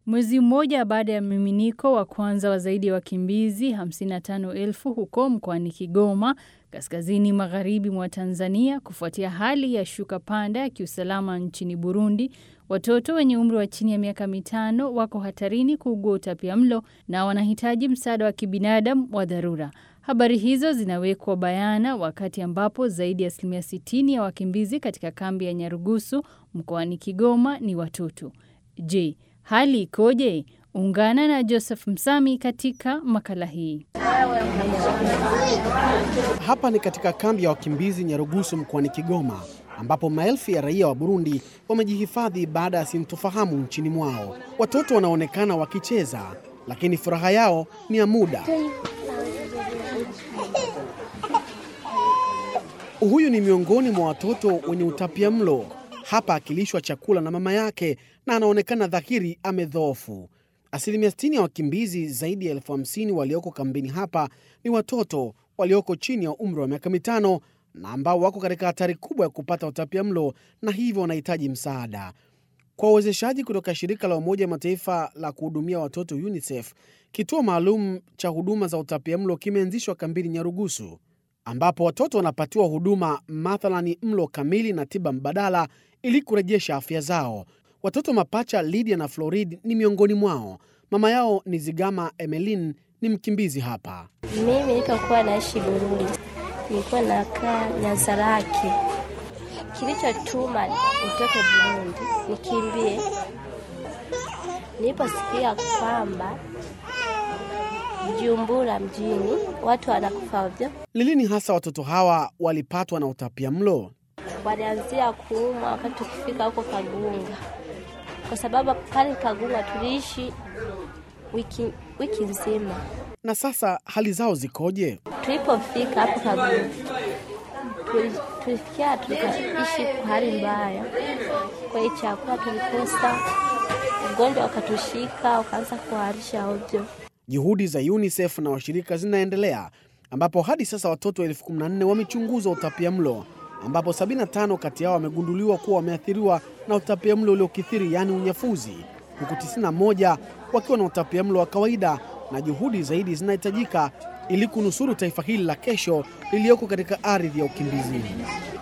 Mwezi mmoja baada ya mmiminiko wa kwanza wa zaidi ya wakimbizi 55,000 huko mkoani Kigoma, kaskazini magharibi mwa Tanzania, kufuatia hali ya shuka panda ya kiusalama nchini Burundi, watoto wenye umri wa chini ya miaka mitano wako hatarini kuugua utapiamlo na wanahitaji msaada wa kibinadamu wa dharura. Habari hizo zinawekwa bayana wakati ambapo zaidi ya asilimia 60 ya wakimbizi katika kambi ya Nyarugusu mkoani Kigoma ni watoto. Je, hali ikoje? Ungana na Joseph Msami katika makala hii. Hapa ni katika kambi ya wakimbizi Nyarugusu mkoani Kigoma, ambapo maelfu ya raia wa Burundi wamejihifadhi baada ya sintofahamu nchini mwao. Watoto wanaonekana wakicheza, lakini furaha yao ni ya muda. Huyu ni miongoni mwa watoto wenye utapia mlo, hapa akilishwa chakula na mama yake na anaonekana dhahiri amedhoofu. Asilimia 60 ya wakimbizi zaidi ya elfu hamsini walioko kambini hapa ni watoto walioko chini ya umri wa miaka mitano na ambao wako katika hatari kubwa ya kupata utapia mlo na hivyo wanahitaji msaada. Kwa uwezeshaji kutoka shirika la Umoja Mataifa la kuhudumia watoto UNICEF, kituo maalum cha huduma za utapia mlo kimeanzishwa kambini Nyarugusu, ambapo watoto wanapatiwa huduma mathalani mlo kamili na tiba mbadala ili kurejesha afya zao. Watoto mapacha Lydia na Florid ni miongoni mwao. Mama yao ni Zigama Emelin, ni mkimbizi hapa. Mimi nilipokuwa naishi Burundi nilikuwa nakaa Nyanzarake. Kilichotuma nitoke Burundi nikimbie, niliposikia kwamba Jumbura mjini watu wanakufa ovyo, Lilini hasa watoto hawa walipatwa na utapia mlo? walianzia kuumwa wakati tukifika huko Kagunga, kwa sababu pale Kagunga tuliishi wiki, wiki nzima. Na sasa hali zao zikoje? Tulipofika hapo Kagunga tuli- tulifikia tukaishi kwa hali mbaya, kwa hiyo chakula tulikosa, ugonjwa ukatushika ukaanza kuharisha ovyo. Juhudi za UNICEF na washirika zinaendelea ambapo hadi sasa watoto elfu kumi na nne wamechunguzwa utapia mlo ambapo 75 kati yao wamegunduliwa kuwa wameathiriwa na utapia mlo uliokithiri yaani unyafuzi, huku 91 wakiwa na utapia mlo wa kawaida, na juhudi zaidi zinahitajika ili kunusuru taifa hili la kesho lililoko katika ardhi ya ukimbizini.